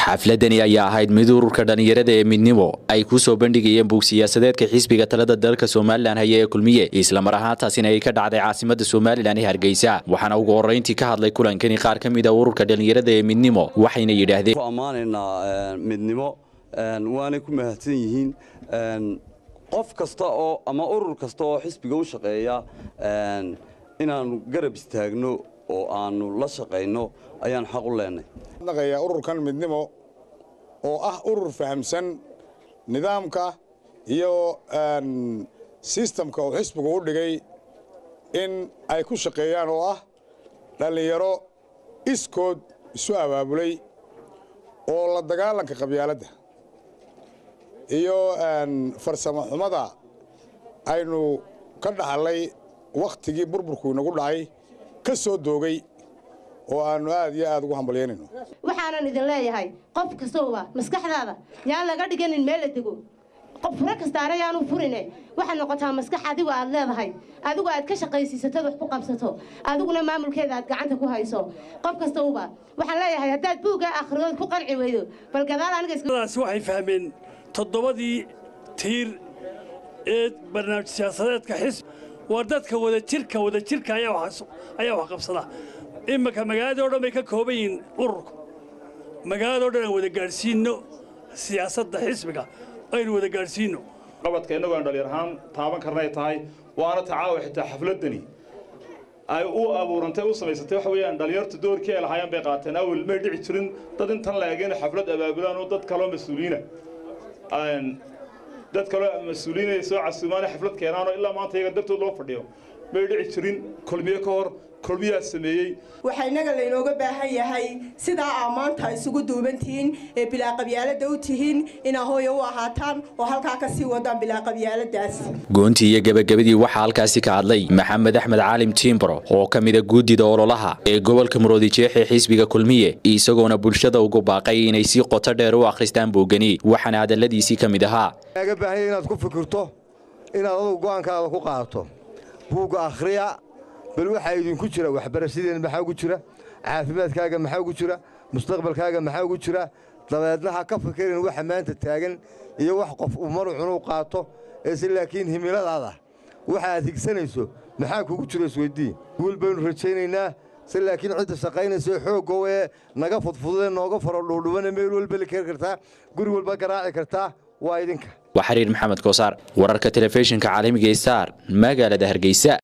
xafladani ayaa ahayd mid ururka dhallinyarada ee midnimo ay ku soo bandhigayeen buug siyaasadeedka xisbiga talada dalka somalilan haya ee kulmiye islamar ahaantaasina ay ka dhacday caasimada somalilan ee hargeysa waxaana ugu horrayntii ka hadlay kulankani qaar ka mid a ururka dhallinyarada ee midnimo waxayna yidhaahdeen ammaanaynaa midnimo waanay ku mahadsan yihiin qof kasta oo ama urur kasta oo xisbiga u shaqeeya inaannu garab istaagno oo aannu la shaqayno ayaan xaq u leenay ururkan midnimo oo ah urur fahamsan nidaamka iyo sistamka uu xisbigu u dhigay in ay ku shaqeeyaan oo ah dhallinyaro iskood isu abaabulay oo la dagaalanka qabyaaladda iyo farsamo xumada aynu ka dhaxallay wakhtigii burburku inagu dhacay ka soo doogay oo aannu aad iyo aad ugu hambalyaynayno waxaanan idin leeyahay qof kastowba maskaxdaada yaan laga dhiganin meel la dego qof furo kastaana yaanu furine waxaad noqotaa maskax adigu aad leedahay adigu aad ka shaqaysiisatad wax ku qabsato adiguna maamulkeeda aad gacanta ku hayso qof kastowba waxaan leeyahay haddaad buugga akhridood ku qanci weydo bal gadaal anigaas waxay fahmeen toddobadii tiir ee barnaamij siyaasadeedka xisb waa dadka wadajirka wadajirka ayaa wax qabsada iminka magaaladoo dhan bay ka kooban yihiin ururku magaaladoo dhan aan wada gaadhsiinno siyaasadda xisbiga aynu wada gaadhsiinno qabadka innagu aan dhallinyar ahaan taaban karnay tahay waana tacaawa xitaa xafladdani ay u abuurantay u samaysatay waxa weeyaan dhallinyartu doorkii ay lahaayeen bay qaateen awel may dhici jirin dad intan la egeen xaflad abaabulaan oo dad kaloo mas-uuliina dad kaloo mas-uuliin ay soo casuumaan xaflad keenaanoo ilaa maanta iyaga dartood loo fadhiyo may dhici jirin kulmiye ka hor kulmiyaa sameeyey waxaa innaga laynooga baahan yahay sidaa aa maanta isugu duubantihiin ee bilaaqabyaalada u tihiin inaa hooya u ahaataan oo halkaa ka sii wadaan bilaaqabyaaladaas goontii iyo gebagabadii waxaa halkaasi ka hadlay maxamed axmed caalim tiimbro oo ka mida guddida ololaha ee gobolka muroodijeex ee xisbiga kulmiye isagoona bulshada ugu baaqay inay si qoto dheer u akhristaan buugani waxaana hadalladiisii ka mid ahaa ga baahanya inaad ku fikirto inaad adugu go'aankaada ku qaadato buugga akhriya bal waxaa idinku jira waxbarashadeen maxaa ugu jira caafimaadkaaga maxaa ugu jira mustaqbalkaaga maxaa ugu jira dabeedna ha ka fikirin waxa maanta taagan iyo wax qof uu marucunuu qaato eese laakiin himiladaada waxa aad higsanayso maxaa kugu jiro isweydii guul baynu rajaynaynaa se laakiin cidda shaqaynaysa xooggow ee naga fudfududee nooga faro dhuudhubane meel walba la keeni kartaa guri walba garaaci kartaa waa idinka waa xiriir maxamed koosaar wararka telefishinka caalamiga star magaalada hargeysa